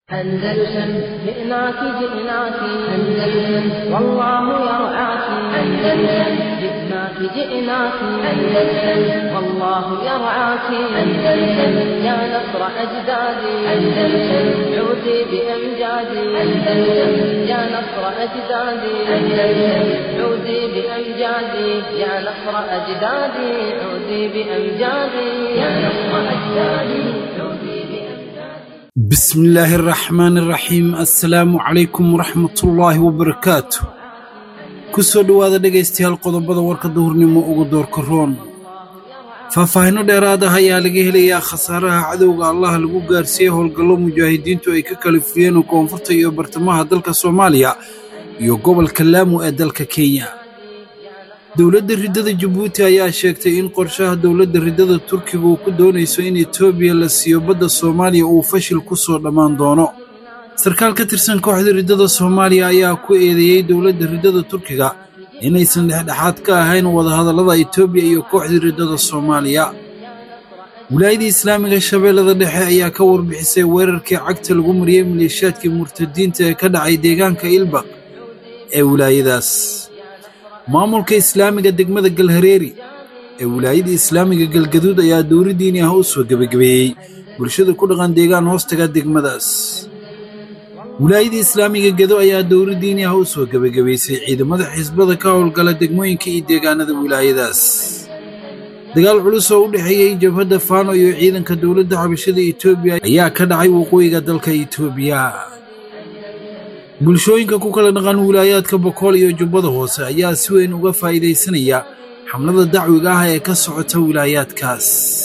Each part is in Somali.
أندلسن جئناك جئناك أندلسن والله يرعاك أندلسن جئناك جئناك أندلسن والله يرعاك أندلسن يا نصر أجدادي أندلسن عودي بأمجادي أندلسن يا نصر أجدادي أندلسن عودي بأمجادي يا نصر أجدادي عودي بأمجادي يا نصر أجدادي عودي بأمجادي بسم الله الرحمن الرحيم السلام عليكم ورحمة الله وبركاته kusoo dhowaada dhegaystayaal qodobada warka duhurnimo ugu doorka roon faahfaahinno dheeraad ah ayaa laga helayaa khasaaraha cadowga allaha lagu gaarsiiyey howlgallo mujaahidiintu ay ka kala furiyeen koonfurta iyo bartamaha dalka soomaaliya iyo gobolka laamu ee dalka kenya dowladda riddada jabuuti ayaa sheegtay in qorshaha dowladda riddada turkiga uu ku doonayso in etoobiya la siiyo badda soomaaliya uu fashil ku soo dhammaan doono sarkaal ka tirsan kooxda riddada soomaaliya ayaa ku eedeeyey dowladda riddada turkiga inaysan dhexdhexaad ka ahayn wadahadallada etoobiya iyo kooxda riddada soomaaliya wilaayadda islaamiga shabeellada dhexe ayaa ka warbixisay weerarkii cagta lagu mariyey maleeshiyaadkii murtadiinta ee ka dhacay deegaanka ilbaq ee wilaayadaas maamulka islaamiga degmada galhareeri ee wilaayada islaamiga galgaduud ayaa dowri diini ah u soo gebagabeeyey bulshada ku dhaqan deegaan hoostaga degmadaas wilaayada islaamiga gedo ayaa dowri diini ah u soo gebagabaysay ciidamada xisbada ka howlgala degmooyinka iyo deegaanada wilaayadaas dagaal culus oo u dhexeeyey jabhadda faano iyo ciidanka dowladda xabashada etoobiya ayaa ka dhacay waqooyiga dalka etoobiya bulshooyinka ku kala dhaqan wilaayaadka bokool iyo jubbada hoose ayaa si weyn uga faa'iidaysanaya xamlada dacwiga ah ee ka socota wilaayaadkaas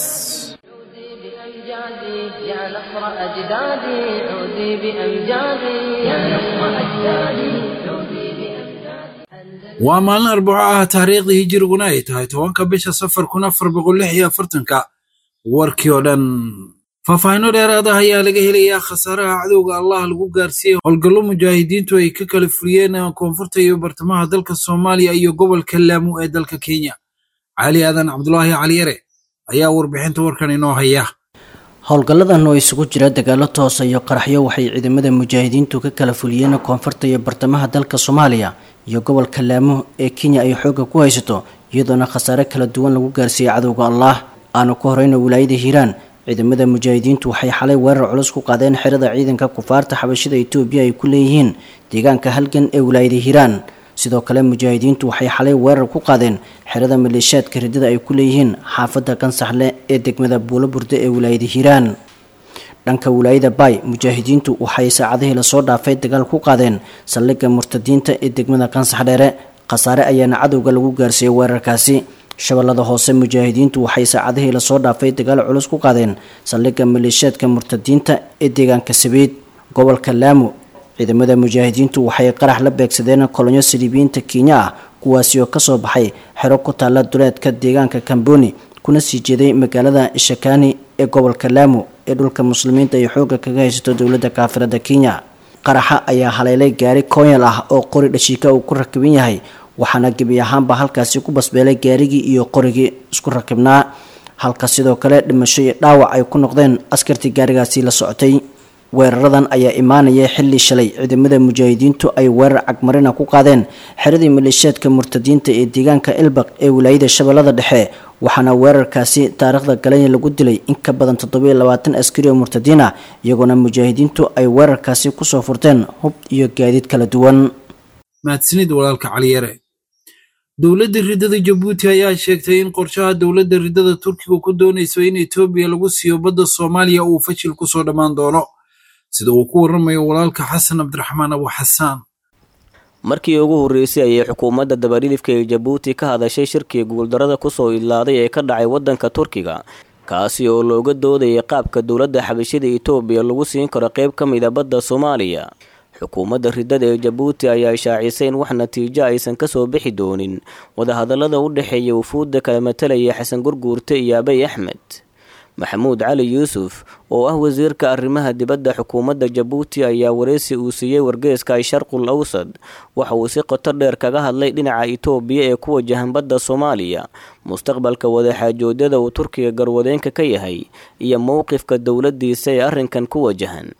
بأمجادي يا نصر أجدادي عودي بأمجادي يا نصر أجدادي عودي بأمجادي waa maalin arbaco ah taariikhdii hijiriguna ay tahay tobanka bisha safar kun afar boqol lix iyo afartanka warkii oo dhan faahfaahinno dheeraad ah ayaa laga helayaa khasaaraha cadowga allah lagu gaarsiiyey howlgallo mujaahidiintu ay ka kala furiyeen koonfurta iyo bartamaha dalka soomaaliya iyo gobolka laamu ee dalka kenya cali aadan cabdulaahi caliyare ayaa warbixinta warkan inoo haya howlgalladan oo isugu jira dagaalo toosa iyo qaraxyo waxay ciidamada mujaahidiintu ka kala fuliyeen koonfurta iyo bartamaha dalka soomaaliya iyo gobolka laamo ee kenya ay xoogga ku haysato iyadoona khasaare kala duwan lagu gaarsiiyey cadowga allah aanu ka horeyna wilaayada hiiraan ciidamada mujaahidiintu waxay xalay weerar culus ku qaadeen xerada ciidanka kufaarta xabashida etoobiya ay ku leeyihiin deegaanka halgan ee wilaayada hiiraan sidoo kale mujaahidiintu waxay xalay weerar ku qaadeen xerada maleeshiyaadka riddada ay ku leeyihiin xaafadda kansaxle ee degmada buulo burde ee wilaayada hiiraan dhanka wilaayada baay mujaahidiintu waxay saacadihii lasoo dhaafay dagaal ku qaadeen saldhigga murtadiinta ee degmada kansax dheere khasaare ayaana cadowga lagu gaarsiiyey weerarkaasi shabeellada hoose mujaahidiintu waxay saacadihii lasoo dhaafay dagaal culus ku qaadeen saldhigga maleeshiyaadka murtadiinta ee deegaanka sabiid gobolka laamo ciidamada mujaahidiintu waxay qarax la beegsadeen kolonyo saliibiyiinta kenya ah kuwaasi oo kasoo baxay xero ku taalla duleedka deegaanka kamboni kuna sii jeeday magaalada ishakani ee gobolka laamo ee dhulka muslimiinta ay xoogga kaga haysato dowladda kaafirada kenya qaraxa ayaa haleelay gaari koonyal ah oo qori dhashiika uu ku rakiban yahay waxaana gebi ahaanba halkaasi ku basbeelay gaarigii iyo qorigii isku rakibnaa halka sidoo kale dhimasho iyo dhaawac ay ku noqdeen askartii gaarigaasi la socotay weeraradan ayaa imaanaya xilli shalay ciidamada mujaahidiintu ay weerar cagmarina ku qaadeen xeradii maleeshiyaadka murtadiinta ee deegaanka ilbaq ee wilaayada shabeellada dhexe waxaana weerarkaasi taariikhda galanya lagu dilay in ka badan toddobiyo labaatan askari oo murtadiin ah iyagoona mujaahidiintu ay weerarkaasi kusoo furteen hub iyo gaadiid kala duwan mahadsanid walaalka caliyare dowladda riddada jabuuti ayaa sheegtay in qorshaha dowladda riddada turkiga ku doonayso in etoobiya lagu siiyo badda soomaaliya uu fashil ku soo dhammaan doono sida uu ku warramayo walaalka xasan cabdiraxmaan abu xasaan markii ugu horreysay ayay xukuumadda dabadhilifka ee jabuuti ka hadashay shirkii guuldarada kusoo idlaaday ee ka dhacay waddanka turkiga kaasi oo looga doodayay qaabka dowladda xabashida etoobiya lagu siin karo qayb ka mida badda soomaaliya xukuumadda riddada ee jabuuti ayaa shaacisay in wax natiijo aysan kasoo bixi doonin wadahadallada u dhexeeya wufuudda kala matalaya xasan gurguurte iyo abay axmed maxamuud cali yuusuf oo ah wasiirka arrimaha dibadda xukuumadda jabuuti ayaa wareysi uu siiyey wargeeska sharqul awsad waxa uu si qoto dheer kaga hadlay dhinaca itoobiya ee ku wajahan badda soomaaliya mustaqbalka wadaxaajoodyada uu turkiga garwadeenka ka yahay iyo mowqifka dowladdiisa ee arrinkan ku wajahan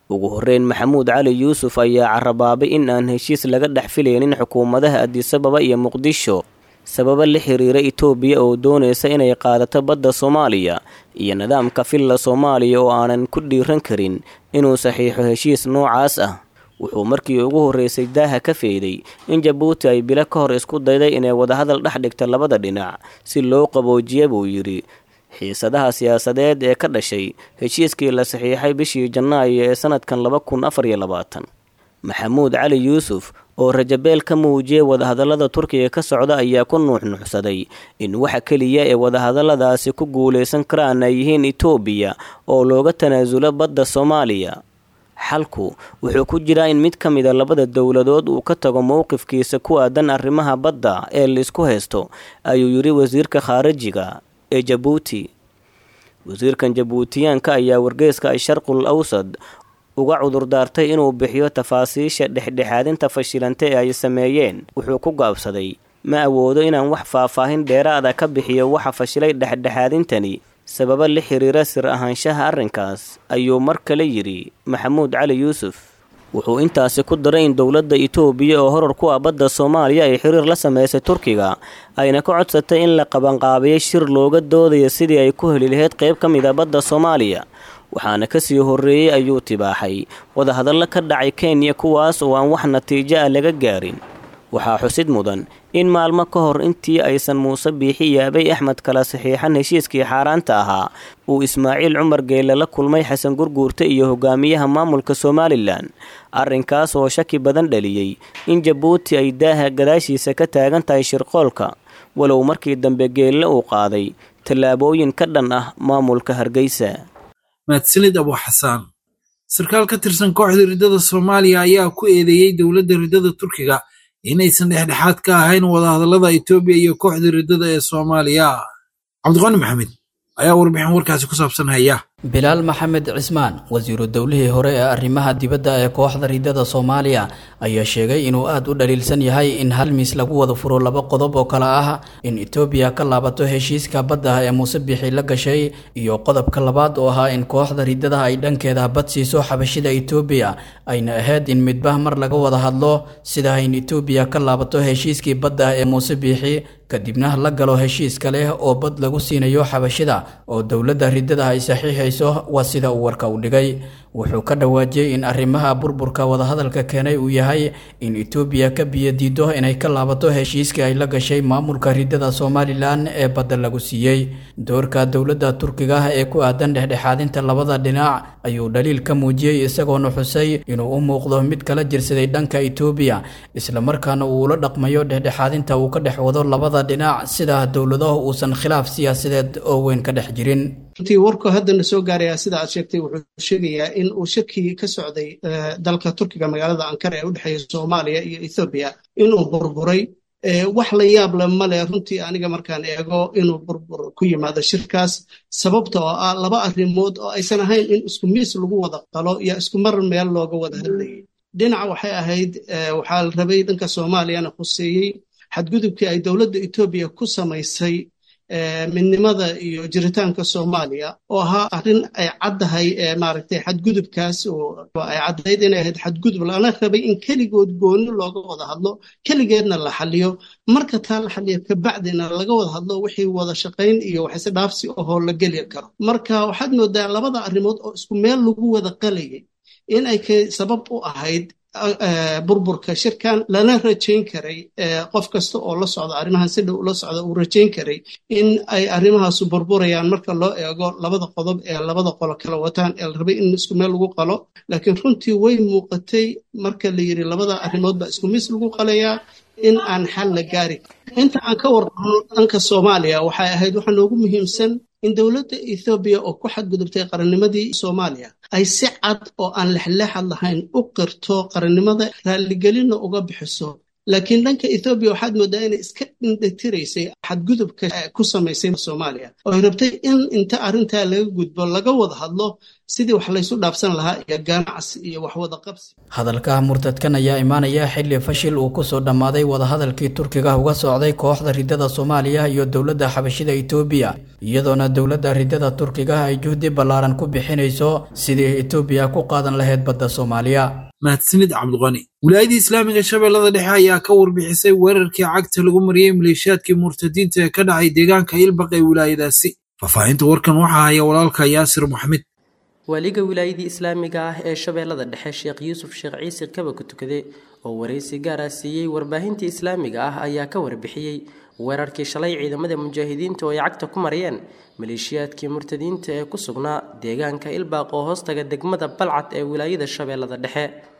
ugu horreyn maxamuud cali yuusuf ayaa carabaabay in aan heshiis laga dhex filaynin xukuumadaha adisababa iyo muqdisho sababo la xiriira itoobiya oo doonaysa inay qaadato badda soomaaliya iyo nidaamka filla soomaaliya oo aanan ku dhiiran karin inuu saxiixo heshiis noocaas ah wuxuu markii ugu horreysay daaha ka feeday in jabuuti ay bilo ka hor isku dayday inay wadahadal dhex dhigta labada dhinac si loo qaboojiya buu yidhi xiisadaha siyaasadeed ee ka dhashay heshiiskii la saxiixay bishii janaayo ee sanadkan laba kun afar iyo labaatan maxamuud cali yuusuf oo rajabeel ka muujiyay wadahadallada turkiga ka socda ayaa ku nuuxnuuxsaday in waxa keliya ee wadahadalladaasi ku guulaysan karaan ay yihiin itoobiya oo looga tanaasulo badda soomaaliya xalku wuxuu ku jiraa in mid ka mida labada dowladood uu ka tago mowqifkiisa ku aadan arrimaha badda ee laisku haysto ayuu yidhi wasiirka khaarijiga ee jabuuti wasiirkan jabuutiyaanka ayaa wargeyska asharqul awsad uga cudurdaartay inuu bixiyo tafaasiisha dhexdhexaadinta fashilanta ee ay sameeyeen wuxuu ku gaabsaday ma awoodo inaan wax faahfaahin dheeraada ka bixiyo waxa fashilay dhexdhexaadintani sababo la xiriira sir ahaanshaha arrinkaas ayuu mar kale yidhi maxamuud cali yuusuf wuxuu intaasi ku daray in dowladda itoobiya oo horar ku ah badda soomaaliya ay xiriir la sameysay turkiga ayna ka codsatay in la qabanqaabiyo shir looga doodayo sidii ay ku heli lahayd qayb ka mid a badda soomaaliya waxaana kasii horreeyey ayuu tibaaxay wadahadallo ka dhacay kenya kuwaas oo aan wax natiijo ah laga gaarin waxaa xusid mudan in maalmo ka hor intii aysan muuse biixi iyo abay axmed kala saxiixan heshiiskii xaaraanta ahaa uu ismaaciil cumar geelle la kulmay xasan gurguurta iyo hogaamiyaha maamulka somalilan arrinkaas oo shaki badan dhaliyey in jabuuti ay daaha gadaashiisa ka taagan tahay shirqoolka walow markii dambe geelle uu qaaday tallaabooyin ka dhan ah maamulka hargeysa mahadsanid abu xasaan sarkaal ka tirsan kooxda riddada soomaaliya ayaa ku eedeeyey dowladda riddada turkiga inaysan dhexdhexaad ka ahayn wadahadallada etoobiya iyo kooxda riddada ee soomaaliya cabdiqani maxamed ayaa warbixin warkaasi ku saabsan haya bilaal maxamed cismaan wasiiru dowlihii hore ee arrimaha dibadda ee kooxda riddada soomaaliya ayaa sheegay inuu aad u dhaliilsan yahay in hal miis lagu wada furo laba qodob oo kale ah in etoobiya ka laabato heshiiska badda ee muuse bixi la gashay iyo qodobka labaad oo ahaa in kooxda riddada ay dhankeeda bad siiso xabashida etoobiya ayna ahayd in midba mar laga wada hadlo sida in etoobiya ka laabato heshiiskii badda ee muuse biixi kadibna la galo heshiis kale oo bad lagu siinayo xabashida oo dowladda riddada ay saxiixayso waa sida uu warka u dhigay wuxuu ka dhawaajiyey in arrimaha burburka wadahadalka keenay uu yahay in etoobiya ka biyadiido inay ka laabato heshiiskii ay la gashay maamulka riddada somalilan ee badda lagu siiyey doorka dowladda turkiga ee ku aadan dhexdhexaadinta labada dhinac ayuu dhaliil ka muujiyey isagoona xusay inuu u muuqdo mid kala jirsaday dhanka etoobiya islamarkaana uu ula dhaqmayo dhexdhexaadinta uu ka dhex wado labada dhinac sida dowladahu uusan khilaaf siyaasadeed oo weyn ka dhex jirin runtii warku haddana soo gaarayaa sida aad sheegtay wuxuu sheegayaa in uu shaki ka socday dalka turkiga magaalada ankara ee u dhexeeya soomaaliya iyo ethoobiya inuu burburay wax la yaab le male runtii aniga markaan eego inuu burbur ku yimaado shirkaas sababta oo ah laba arrimood oo aysan ahayn in isku miis lagu wada qalo iyo isku mar meel looga wada hadlayay dhinaca waxay ahayd waxaa la rabay dhanka soomaaliyana khuseeyey xadgudubkii ay dowladda etoobiya ku samaysay midnimada iyo jiritaanka soomaaliya oo ahaa arrin ay caddahay maaragtay xadgudubkaas oo ay caddayd inay ahayd xadgudub lana rabay in keligood gooni looga wada hadlo keligeedna la xaliyo marka taa la xaliyo kabacdina laga wada hadlo wixii wada shaqayn iyo waxise dhaafsi ahoo la geli karo marka waxaad moodaa labada arrimood oo isku meel lagu wada qalayay in ay sabab u ahayd burburka shirkan lana rajayn karay qof kasta oo la socda arrimahan si dhow ula socda uu rajayn karay in ay arrimahaasu burburayaan marka loo eego labada qodob ee labada qolo kala wataan ee la rabay in isku meel lagu qalo laakiin runtii way muuqatay marka la yidhi labada arrimood baa isku miis lagu qalayaa in aan xal la gaari inta aan ka warqabno dhanka soomaaliya waxay ahayd waxa noogu muhiimsan in dowladda ethoobiya oo ku xadgudubtay qarannimadii soomaaliya ay si cad oo aan lexleexad lahayn u qirto qarannimada raalligelinna uga bixiso laakiin dhanka ethoobiya waxaad moodaa inay iska dhindhatiraysay xadgudubka ku samaysay soomaaliya oo ay rabtay in inta arrintaa laga gudbo laga wada hadlo sidii wax laysu dhaafsan lahaa iyo ganacsi iyo waxwada qabsi hadalka murtadkan ayaa imaanaya xilli fashil uu kusoo dhammaaday wadahadalkii turkiga uga socday kooxda ridada soomaaliya iyo dowladda xabashida etoobiya iyadoona dowladda ridada turkiga ay juhdi ballaaran ku bixinayso sidii etoobiya ku qaadan lahayd badda soomaaliya mahadsanid cabdiqani wilaayadii islaamiga shabeellada dhexe ayaa ka warbixisay weerarkii cagta lagu mariyey maleeshiyaadkii murtadiinta ee ka dhacay deegaanka ilbaq ee wilaayadaasi faahfaahinta warkan waxaa haya walaalka yaasir maxmed waaliga wilaayadii islaamiga ah ee shabeellada dhexe sheekh yuusuf sheekh ciise kaba ku tukade oo waraysi gaar ah siiyey warbaahintii islaamiga ah ayaa ka warbixiyey weerarkii shalay ciidamada mujaahidiinta oo ay cagta ku mariyeen maleeshiyaadkii murtadiinta ee ku sugnaa deegaanka ilbaaq oo hoostaga degmada balcad ee wilaayada shabeellada dhexe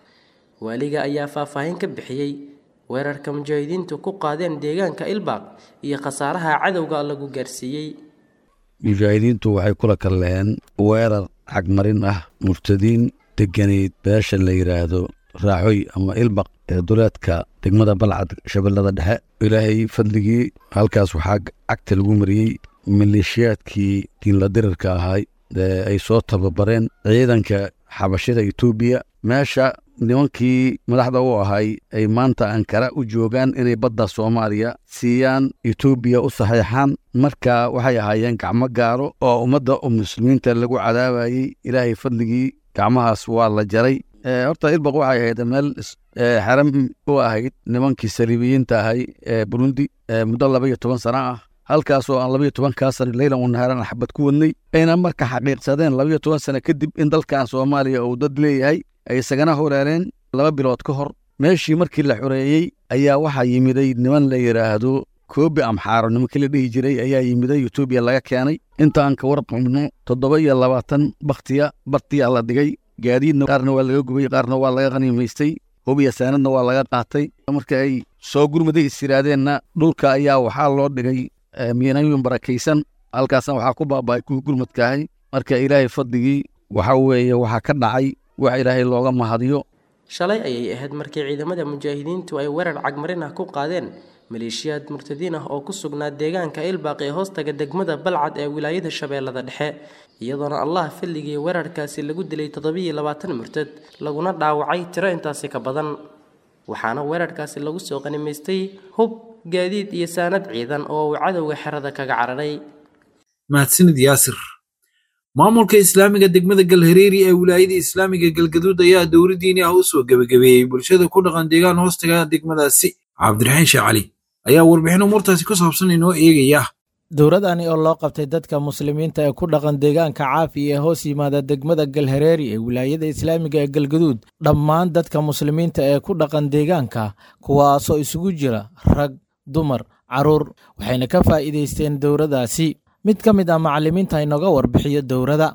waaliga ayaa faahfaahin ka bixiyey weerarka mujaahidiintu ku qaadeen deegaanka ilbaaq iyo khasaaraha cadowga lagu gaarsiiyey mujaahidiintu waxay kula kalleen weerar xagmarin ah murtadiin deganeyd beesha la yidhaahdo raaxoy ama ilbaq ee duleedka degmada balcad shabeellada dhexe ilaahay fadligii halkaas waxaa cagta lagu mariyey maleeshiyaadkii diinla dirirka ahay ee ay soo tababareen ciidanka xabashida etoobiya meesha nimankii madaxda u ahay ay maanta ankara u joogaan inay badda soomaaliya siiyaan etoobiya u saxiixaan marka waxay ahaayeen gacmo gaaro oo ummadda muslimiinta lagu cadaabayey ilaahay fadligii gacmahaas waa la jaray horta ilbaq waxay ahayd meel xaram u ahayd nimankii saliibiyiinta ahay ee burundi muddo laba iyo toban sano ah halkaasoo aan labaiyo tobankaa sana leylan u nahaaran xabad ku wadnay ayna marka xaqiiqsadeen labaiyo toban sano kadib in dalkan soomaaliya uu dad leeyahay ay isagana horeereen laba bilood ka hor meeshii markii la xoreeyey ayaa waxaa yimiday niman la yidhaahdo koobi amxaaro nimankii la dhihi jiray ayaa yimiday etoobiya laga keenay intaan ka warqabno toddoba iyo labaatan bakhtiya bartiyaa la dhigay gaadiidna qaarna waa laga gubay qaarna waa laga qaniimaystay hubiya saanadna waa laga qaatay marka ay soo gurmaday is yidhaahdeenna dhulka ayaa waxaa loo dhigay miyanooyin barakaysan halkaasna waxaa ku baaba'ay kuwii gurmadkaahay marka ilaahay fadligii waxa weeye waxaa ka dhacay wax ilaahay looga mahadiyo shalay ayay ahayd markii ciidamada mujaahidiintu ay weerar cagmarin ah ku qaadeen maleeshiyaad murtadiin ah oo ku sugnaa deegaanka ilbaaq ee hoostaga degmada balcad ee wilaayada shabeellada dhexe iyadoona allah filligii weerarkaasi lagu dilay toddobiiyo labaatan murtad laguna dhaawacay tiro intaasi ka badan waxaana weerarkaasi lagu soo qanimaystay hub gaadiid iyo saanad ciidan oo uu cadowga xerada kaga cararay mahadsanid yaasir maamulka islaamiga degmada galhareeri ee wilaayada islaamiga galgaduud ayaa dowri diini ah u soo gebagabeeyey bulshada ku dhaqan deegaan hoostaga degmadaasi cabdiraxiin sheekh cali ayaa warbixin umuurtaasi ku saabsan inoo eegaya dowradani oo loo qabtay dadka muslimiinta ee ku dhaqan deegaanka caafi ee hoos yimaada degmada galhareeri ee wilaayada islaamiga ee galgaduud dhammaan dadka muslimiinta ee ku dhaqan deegaanka kuwaasoo isugu jira rag dumar carruur waxayna ka faa'iidaysteen dowradaasi mid ka mid ah macallimiinta inooga warbixiyo dowrada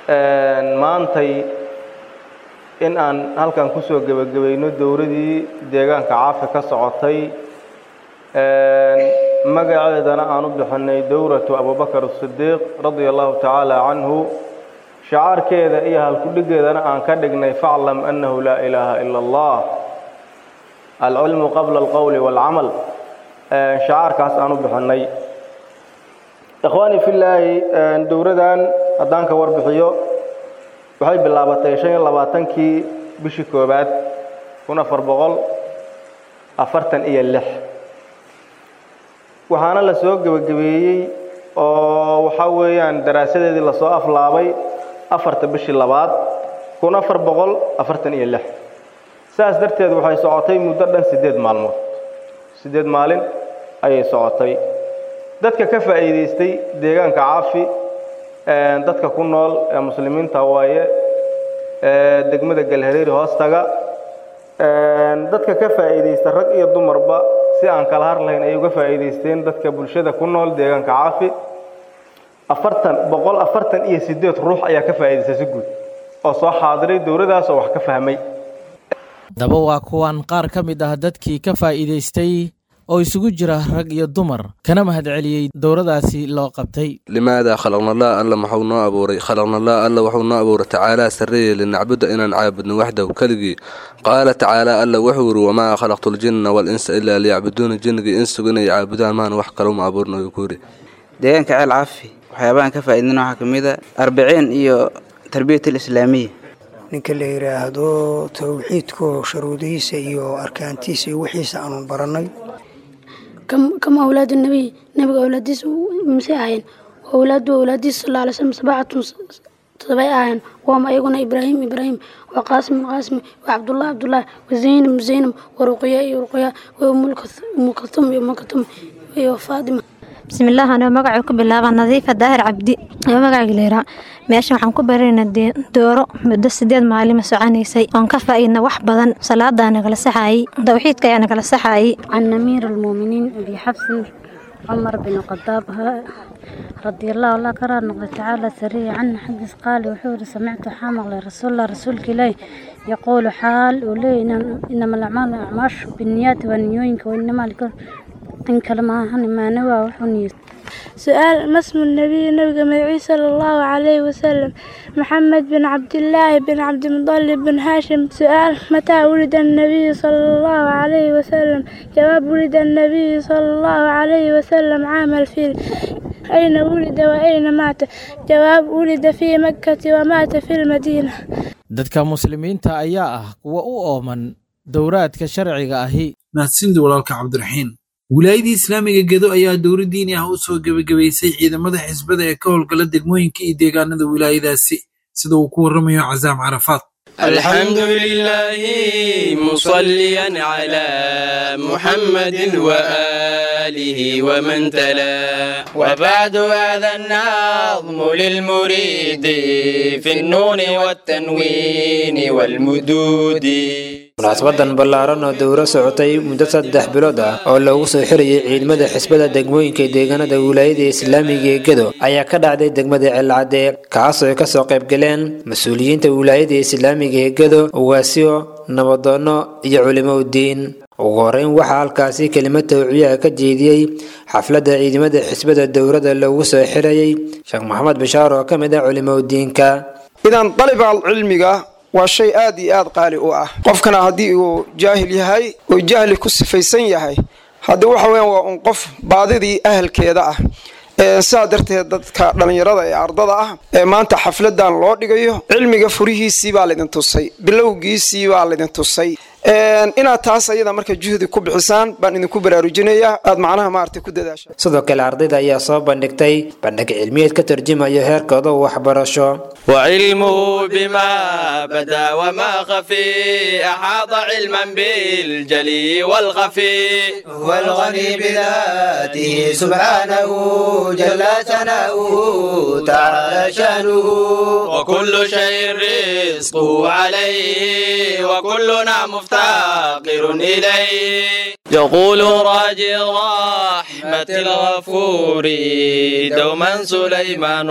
maantay in aan halkan ku soo gebagabayno dowradii deegaanka caafi ka socotay magaceedana aan u bixinay dowratu abubakar asidiiq radia allahu tacaala canhu shacaarkeeda iyo halkudhigeedana aan ka dhignay faclam annahu laa ilaaha ila allah alcilmu qabla alqowli waalcamal shacaarkaas aan u bixinay ikhwaani fillaahi dowradan haddaan ka warbixiyo waxay bilaabatay shan iyo labaatankii bishii koowaad kun afar boqol afartan iyo lix waxaana la soo gebagabeeyey oo waxaa weeyaan daraasadeedii lasoo aflaabay afarta bishii labaad kun afar boqol afartan iyo lix saas darteed waxay socotay muddo dhan siddeed maalmood siddeed maalin ayay socotay dadka ka faa'iidaystay deegaanka caafi dadka ku nool ee muslimiinta waaye degmada galhareeri hoostaga dadka ka faa'iidaysta rag iyo dumarba si aan kala har lahayn ay uga faa'iidaysteen dadka bulshada ku nool deegaanka caafi afartan boqol afartan iyo siddeed ruux ayaa ka faa'iidaystay si guud oo soo xaadiray dowladaas oo wax ka fahmay daba waa kuwan qaar ka mid ah dadkii ka faa'iidaystay oo isugu jira rag iyo dumar kana mahadceliyey dowradaasi loo qabtay limaadaa khalaqnallah alla maxuu noo abuuray khalaqnallah alla wuxuu noo abuuray tacaalaa sarreeye linacbuda inaan caabudno waxdahu keligii qaala tacaalaa alla wuxuu yidhi wamaa khalaqtu ljinna walinsa ilaa liyacbuduuna jinnigii insugu inay caabudaan maan wax kaluma abuurna uu ku yidhi deegaanka ceel cafi waxyaabahan ka faa'iidina waxaa ka mid a arbiciin iyo tarbiyat alislaamiya ninka la yidhaahdo towxiidku sharuudihiisa iyo arkaantiisa iyo wixiisa aanu barannay كم أولاد النبي نبي أولاديس مسيحين وأولاد أولاديس صلى الله عليه وسلم سبعة سبعين وهم أيقون إبراهيم إبراهيم وقاسم قاسم وعبد الله عبد الله وزينب زينب ورقية رقية وأم كلثوم أم كلثوم وفاطمة بسم الله أنا مقعد كبلاغة نظيفة داهر عبدي أنا مقعد ليرا meesha waxaan ku baraynaa dooro muddo sideed maalima soconaysay oon ka faa'iidna wax badan salaadaa nagala saxaayey tawxiidka ayaa nagala saxaayey can amiir almuuminiin abi xabsin cumar bin khadaab رضي الله الله كرار نقضي تعالى سريع عنه حدث قال وحور سمعت حامل رسول الله رسولك إليه يقول حال ولي إنما الأعمال أعماش بالنيات والنيوينك وإنما لكل إن كلمة ما نوى وحنيس سؤال ما اسم النبي نبي مدعي صلى الله عليه وسلم محمد بن عبد الله بن عبد المطلب بن هاشم سؤال متى ولد النبي صلى الله عليه وسلم جواب ولد النبي صلى الله عليه وسلم عام الفيل أين ولد وأين مات جواب ولد في مكة ومات في المدينة dadka muslimiinta ayaa ah kuwa u ooman dowraadka sharciga ahi mahadsanid walaalka cabdiraxiin wilaayadii islaamiga gedo ayaa dowra diini ah u soo gebagabaysay ciidamada xisbada ee ka howlgala degmooyinka iyo deegaanada wilaayadaasi sida uu ku warramayo casaam carafaad الحمد لله مصليا على محمد وآله ومن تلا وبعد هذا النظم للمريد في النون والتنوين والمدود munaasabadan ballaaran oo dowro socotay muddo saddex bilood ah oo loogu soo xirayay ciidamada xisbada degmooyinka deegaanada wilaayada islaamiga ee gedo ayaa ka dhacday degmada celcadde kaasoo ay kasoo qaybgaleen mas-uuliyiinta wilaayada islaamiga ee gedo ugaasyo nabadoonno iyo culimo udiin ugu horeyn waxaa halkaasi kelimad tawciyaha ka jeediyey xafladda ciidamada xisbada dowrada loogu soo xirayay sheekh maxamed bashaar oo ka mid ah culimo udiinka idan dalibaal cilmiga waa shay aad iyo aad qaali u ah qofkana haddii uu jaahil yahay oo jahli ku sifaysan yahay haddii waxa weyan waa un qof baadidii ahalkeeda ah sidaa darteed dadka dhallinyarada ee ardada ah ee maanta xafladan loo dhigayo cilmiga furihiisii baa laydin tusay bilowgiisii baa laydin tusay inaad taas ayada marka juhdi ku bixisaan baan idinku baraarujinaya aad macnaha maarata ku dadaasha sidoo kale ardayda ayaa soo bandhigtay bandhig cilmiyeed ka tarjumayo heerkooda waxbarasho وعلمه بما بدا وما خفي أحاط علما بالجلي والخفي هو الغني بذاته سبحانه جل ثناؤه تعالى شانه وكل شيء رزقه عليه وكلنا مفتقر إليه يقول راجي رحمة الغفور دوما سليمان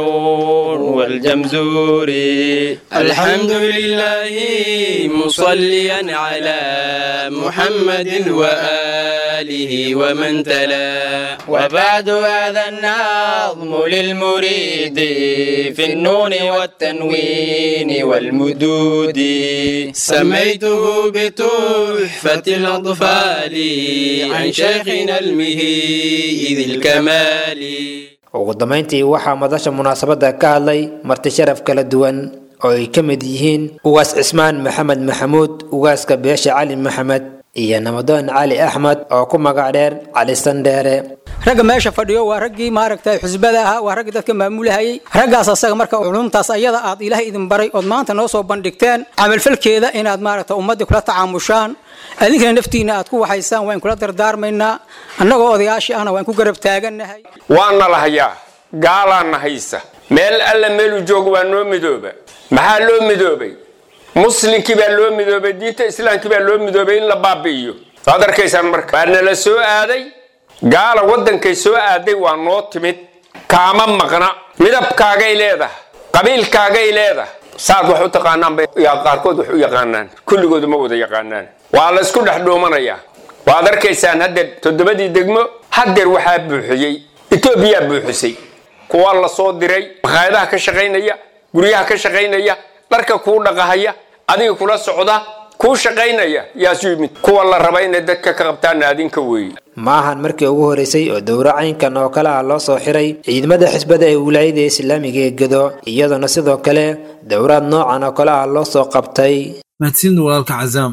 والجمزوري الحمد لله مصليا على محمد وآله ومن تلا وبعد هذا النظم للمريد في النون والتنوين والمدود سميته بتحفة الأطفال عن شيخنا المهيد الكمال ugu dambayntii waxaa madasha munaasabadda ka hadlay marti sharaf kala duwan oo ay ka mid yihiin ugaas cismaan maxamed maxamuud ugaaska beesha cali maxamed iyo namadoon cali axmed oo ku magac dheer cali sandheere ragga meesha fadhiyo waa raggii maaragtay xusbada ahaa waa raggii dadka maamulahayay raggaas asaga marka culumtaas ayada aad ilaahay idin baray ood maanta noo soo bandhigteen camalfalkeeda inaad maaragta ummaddii kula tacaamushaan adinkana naftiina aad ku waxaysaan waan kula dardaarmaynaa annagoo odayaashii ahna waan ku garab taagannahay waana la hayaa gaalaana haysa meel alla meeluu joogo waa noo midooba maxaa loo midoobay muslinkii baa loo midoobay diinta islaamkii baa loo midoobay in la baabi'iyo waad arkaysaan marka waa nala soo aaday gaala waddankay soo aaday waa noo timid kaama maqna midabkaagay leedahay qabiilkaagay leedahay saad wax u taqaanaan bay qaarkood wax u yaqaanaan kulligoodu ma wada yaqaanaan waa la isku dhex dhuumanayaa waad arkaysaan haddeer toddobadii degmo haddeer waxaa buuxiyey etoobiyaa buuxisay kuwaa la soo diray makhaayadaha ka shaqaynaya guryaha ka shaqaynaya dharka kuu dhaqahaya adiga kula socda kuu shaqaynaya yaasu yimid kuwa la raba inay dadka ka qabtaana adinka weeye ma ahan markii ugu horeysay oo dowro caynkan oo kale ah loo soo xiray ciidamada xisbada ee wilaayada islaamiga ee gedo iyadoona sidoo kale dowraad noocan oo kale ah loo soo qabtay mahadsanid walaalka cazaam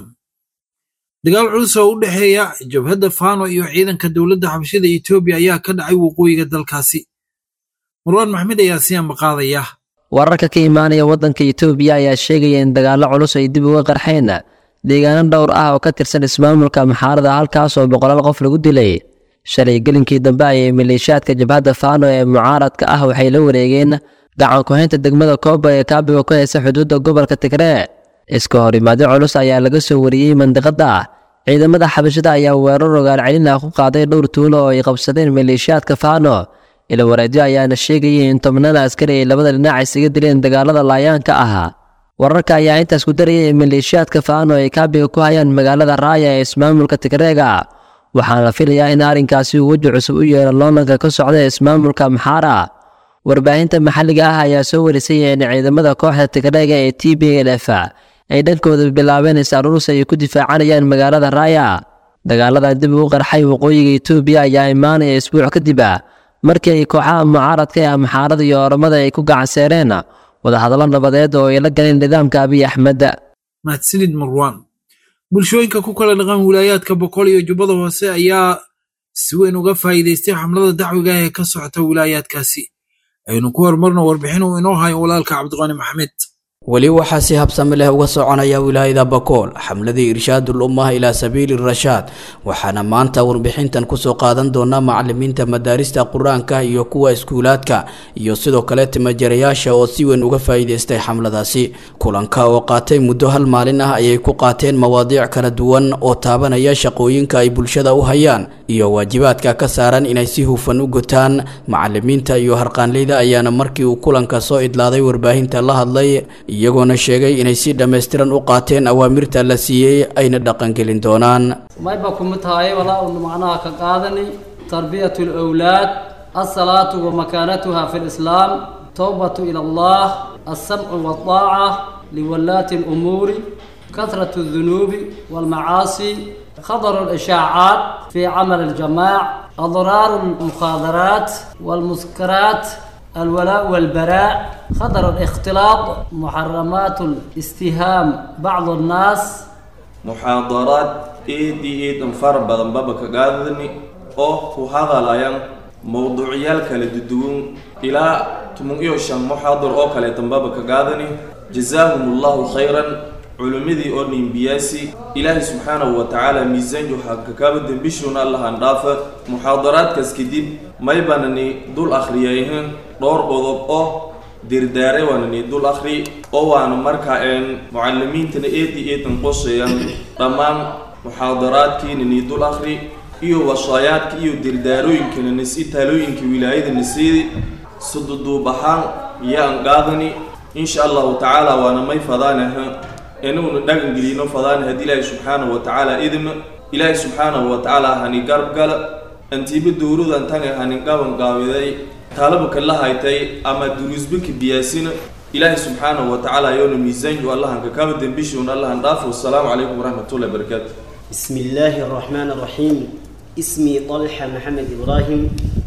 dagaal culus oo u dhexeeya jabhadda faano iyo ciidanka dowladda xabashada etoobiya ayaa ka dhacay waqooyiga dalkaasi marwaan maxmed ayaa siyaanba qaadaya wararka ka imaanaya waddanka etoobiya ayaa sheegaya in dagaallo culus ay dib uga qarxeen deegaano dhowr ah oo ka tirsan ismaamulka maxaarada halkaas oo boqolaal qof lagu dilay shalay gelinkii dambe ayay maleeshiyaadka jabhadda faano ee mucaaradka ah waxay la wareegeen gacan ku-haynta degmada kooba ee kaabiga ku haysa xuduudda gobolka tigree iska horimaadyo culus ayaa laga soo wariyey mandiqada ciidamada xabashada ayaa weerar ogaal celin ah ku qaaday dhowr tuulo oo ay qabsadeen maleeshiyaadka faano ila wareedyo ayaana sheegayay in tobnada askari ay labada dhinac isaga dileen dagaalada laayaanka ahaa wararka ayaa intaas ku darayay in maleeshiyaadka faano ay kaabiga ku hayaan magaalada raaya ee ismaamulka tigreega waxaana la filayaa in arrinkaasi uu weji cusub u yeelo loonanka ka socda ee ismaamulka maxaara warbaahinta maxalliga ah ayaa soo warisay in ciidamada kooxda tigreega ee t b l f ay dhankooda bilaabeen is-aruursi ay ku difaacanayaan magaalada raaya dagaaladan dib ugu qarxay waqooyiga etoobiya ayaa imaanaya isbuuc kadib markii ay kooxaha mucaaradka ee amxaarada iyo oramada ay ku gacanseereen wadahadallo nabadeed oo ay la galeen nidaamka abiy axmed mahadsanid marwaan bulshooyinka ku kala dhaqan wilaayaadka boqol iyo jubbada hoose ayaa si weyn uga faa'iidaystay xamlada dacwiga ah ee ka socota wilaayaadkaasi aynu ku horumarno warbixin uu inoo hayo walaalka cabdiqani maxamed weli waxaa si habsami leh uga soconaya wilaayada bakool xamladii irshaadul ummah ilaa sabiili rashaad waxaana maanta warbixintan kusoo qaadan doonaa macalimiinta madaarista qur-aanka iyo kuwa iskuulaadka iyo sidoo kale timajarayaasha oo si weyn uga faa'iidaystay xamladaasi kulanka oo qaatay muddo hal maalin ah ayay ku qaateen mawaadiic kala duwan oo taabanaya shaqooyinka ay bulshada u hayaan iyo waajibaadka ka saaran inay si hufan u gutaan macalimiinta iyo harqaanleyda ayaana markii uu kulanka soo idlaaday warbaahinta la hadlay iyagoona sheegay inay si dhammaystiran u qaateen awaamirta la siiyey ayna dhaqangelin doonaan mayba kuma tahay walaa unu macnaha ka qaadani tarbiyatu alawlaad alsalaatu wa makaanatuha fi lislaam towbatu ila allah alsamcu walطaaca liwalaati alumuuri kasratu aldunuubi walmacaasi خطر الإشاعات في عمل الجماع أضرار المخادرات والمسكرات الولاء والبراء خطر الاختلاط محرمات الاستهام بعض الناس muxaadaraad eed iyo eedan fara badan baba ka qaadani oo ku hadalayan mowduucyaal kala duduwan ilaa tumun iyo shan muxaadar oo kaleetan baba ka qaadani jazaahum allahu khayran culimmadii oo nimbiyaasi ilaahay subxaanahu wa tacaala miisaanju hakakaaba dembishuuna allahan dhaafa muxaadaraadkaas kadib maybanani dul akhriyayhan dhowr qodob oo dirdaare waanani dul akhri oo waana markaa een mucalimiintana eedi eedan qosayan dhammaan muxaadaraadkiinani dul akhri iyo wasaayaadka iyo dirdaarooyinkana nasi taalooyinka wilaayada nasiidi sududuub ahaan yaan qaadani insha allahu tacaala waana may fadaanaha inaguna dhagan gelino fadaan haddii ilaahay subxaanahu wa tacaala idima ilaahay subxaanahu wa tacaala hani garab gala antiiba dowladan tanga hanin qaban qaabiday taalaba kala haytay ama duruusbinka biyaasina ilaahay subxaanahu wa tacaala yoona miisaanju allahan kakaba dembishuuna allahan dhaafo wasalaamu calaykum waraxmatullahi wabarakaatu بسم الله الرحمن الرحيم اسمي طلحة محمد إبراهيم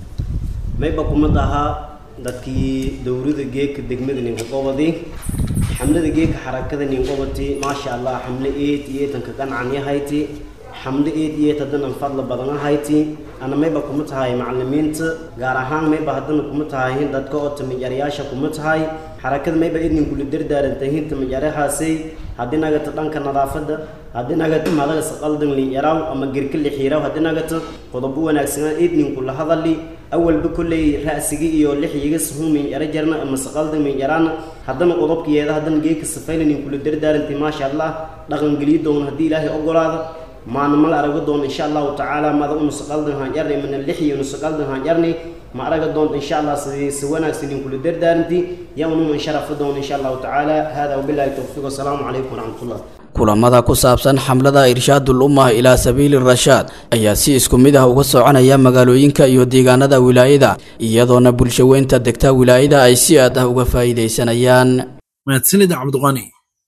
ما يبقى مدها dadkii dowlada geeka degmada ninqoqobadi xamlada geeka xarakada ninqobati maasha allah xamle eed iyo eetanka qancan yahayti xamle eed iyo eed haddana fadla badan ahayti ana mayba kuma tahay macalimiinta gaar ahaan mayba haddana kuma tahay dadka oo tamijaryaasha kuma tahay xarakada mayba idnin kula dardaarantahin tamijaryahaasay haddii nagata dhanka nadaafada haddii nagata madaga saqaldan liyaraw ama gerka lixiiraw haddii nagata qodobo wanaagsanaa idninku la hadali awalba kolley ra'sigi iyo lixyiga suhun min yara jarna ama saqaldan min yaraana haddana qodobkiyeeda haddana geeka safaynanin kula dardaarantay maasha allah dhaqangeliyo doon haddii ilaahay ogolaado maana mal araga doon insha allahu tacaala mada unu saqaldan haan yarni mana lixyi unu saqaldan haan yarni ma araga doonta insha allah sidii si wanaagsanin kula dardaaranti ya unuma sharafa doon insha allahu tacaala hada wabillahi towfiiq wasalaamu calaykum waraxmatullah kulamada ku saabsan xamlada irshaadul ummah ilaa sabiili rashaad ayaa si isku mid ah uga soconaya magaalooyinka iyo deegaanada wilaayada iyadoona bulshaweynta degta wilaayada ay si aad ah uga faa'iidaysanayaan mahadsanida cabdiqani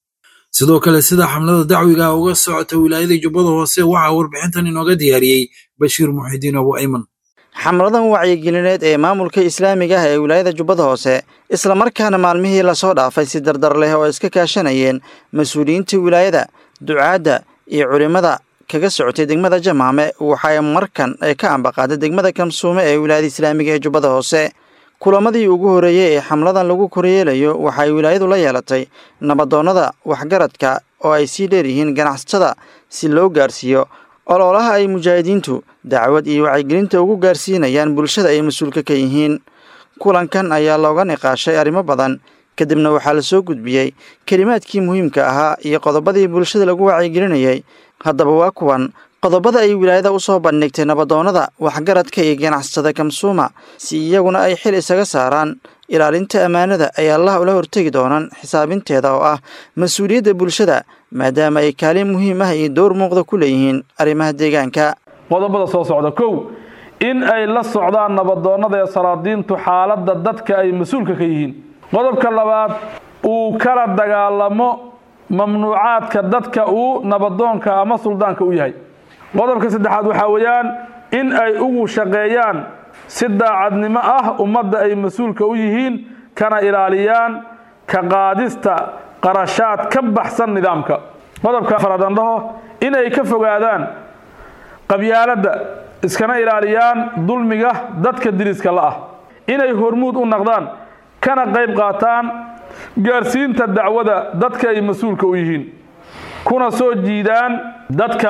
sidoo kale sida xamlada dacwiga uga socota wilaayada jubbada hoose waxaa warbixintan inooga diyaariyey bashiir muxidiin abu ayman xamladan wacyigelineed ee maamulka islaamiga ah ee wilaayada jubbada hoose islamarkaana maalmihii lasoo dhaafay si dardar leh oo iska kaashanayeen mas-uuliyiinta wilaayada ducaadda iyo culimmada kaga socotay degmada jamaame waxay markan ay ka ambaqaaday degmada kamsuume ee wilaayada islaamiga ee jubbada hoose kulamadii ugu horreeyey ee xamladan lagu koryeelayo waxay wilaayadu la yeelatay nabadoonnada waxgaradka oo ay sii dheeryihiin ganacsatada si loo gaarsiiyo ololaha ay mujaahidiintu dacwad iyo wacyigelinta ugu gaarsiinayaan bulshada ay mas-uulka ka yihiin kulankan ayaa looga niqaashay arrimo badan kadibna waxaa la soo gudbiyey kelimaadkii muhiimka ahaa iyo qodobadii bulshada lagu wacyigelinayay haddaba waa kuwan qodobada ay wilaayada u soo bandhigtay nabadoonnada waxgaradka iyo ganacsatada kamsuuma si iyaguna ay xil isaga saaraan ilaalinta ammaanada ay allah ula hortegi doonaan xisaabinteeda oo ah mas-uuliyadda bulshada maadaama ay kaalin muhiim ah iyo dowr muuqda ku leeyihiin arrimaha deegaanka qodobada soo socda kow in ay la socdaan nabadoonnada ee salaadiintu xaaladda dadka ay mas-uulka ka yihiin qodobka labaad uu kala dagaalamo mamnuucaadka dadka uu nabadoonka ama suldaanka u yahay qodobka saddexaad waxaa weeyaan in ay ugu shaqeeyaan si daacadnimo ah ummadda ay mas-uulka u yihiin kana ilaaliyaan ka qaadista qarashaad ka baxsan nidaamka qodobka afaraad aan dhaho inay ka fogaadaan qabyaaladda iskana ilaaliyaan dulmiga dadka diriska la ah inay hormuud u naqdaan kana qayb qaataan gaarsiinta dacwada dadka ay mas-uulka u yihiin kuna soo jiidaan dadka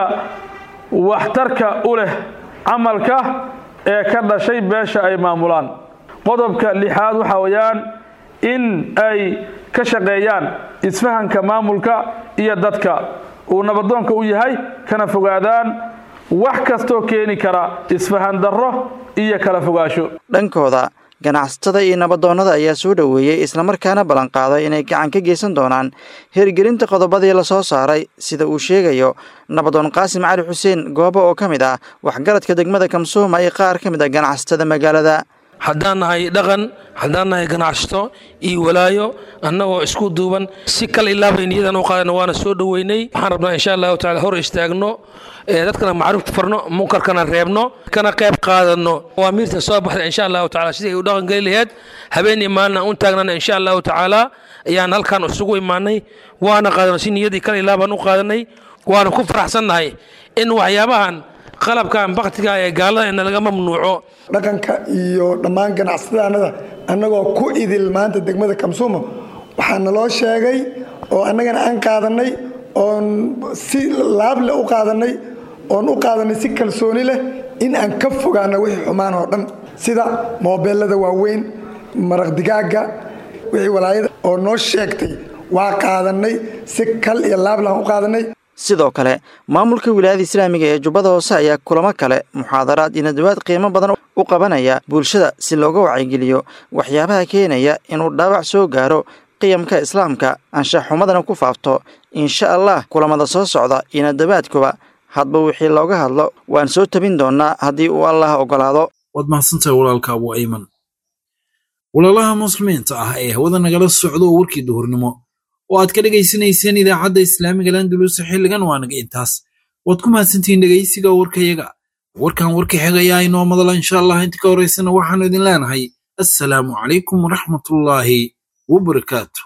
waxtarka u leh camalka ee ka dhashay beesha ay maamulaan qodobka lixaad waxaa weeyaan in ay ka shaqeeyaan isfahanka maamulka iyo dadka uu nabadoonka u yahay kana fogaadaan wax kastoo keeni kara isfahan darro iyo kala fogaasho dhankooda ganacsatada iyo nabadoonnada ayaa soo dhoweeyey islamarkaana ballanqaaday inay gacan ka geysan doonaan hirgelinta qodobadii lasoo saaray sida uu sheegayo nabadoon qaasim cali xuseen goobo oo ka mid ah waxgaradka degmada kamsuuma iyo qaar ka mid ah ganacsatada magaalada haddaan nahay dhaqan haddaan nahay ganacsato iyo walaayo annagoo isku duuban si kal ilaabay niyadan u qaadana waana soo dhoweynay waxaan rabnaa insha allahu tacala hor istaagno dadkana macruufta farno munkarkana reebno kana qayb qaadano awaamiirta soo baxda insha allahu tacala sidii ay u dhaqan geli laheyd habeenii maalin aan u taagnana insha allahu tacaala ayaan halkan isugu imaanay waana qaadano si niyadii kal ilaabaan u qaadanay waana ku faraxsannahay in waxyaabahan qalabkan baktiga ee gaalada ina laga mamnuuco dhaqanka iyo dhammaan ganacsadaanada annagoo ku idil maanta degmada kamsuuma waxaa naloo sheegay oo annagana aan qaadanay oon si laable u qaadanay oon u qaadanay si kalsooni leh in aan ka fogaano wixii xumaan oo dhan sida moobeelada waaweyn maraq digaaga wixii walaayada oo noo sheegtay waa qaadanay si kal iyo laable aan u qaadanay sidoo kale maamulka wilaayada islaamiga ee jubbada hoose ayaa kulamo kale muxaadaraad iyo nadawaad qiimo badan u qabanaya bulshada si looga wacyigeliyo waxyaabaha keenaya inuu dhaawac soo gaaro qiyamka islaamka anshaxumadana ku faafto insha allah kulamada soo socda iyo nadawaadkuba hadba wixii looga hadlo waan soo tabin doonaa haddii uu allah ogolaado waad mahadsantahay walaalka abu ayman walaalaha muslimiinta ah ee hawada nagala socdo oo warkii duhurnimo oo aad ka dhegaysanayseen idaacadda islaamiga landulus xilligan waa naga intaas waad ku mahadsantihiin dhegaysiga warkayaga warkan warka xigayaa inoo madala insha allah inta ka horaysana waxaanu idin leenahay assalaamu calaykum waraxmatullaahi wabarakaatu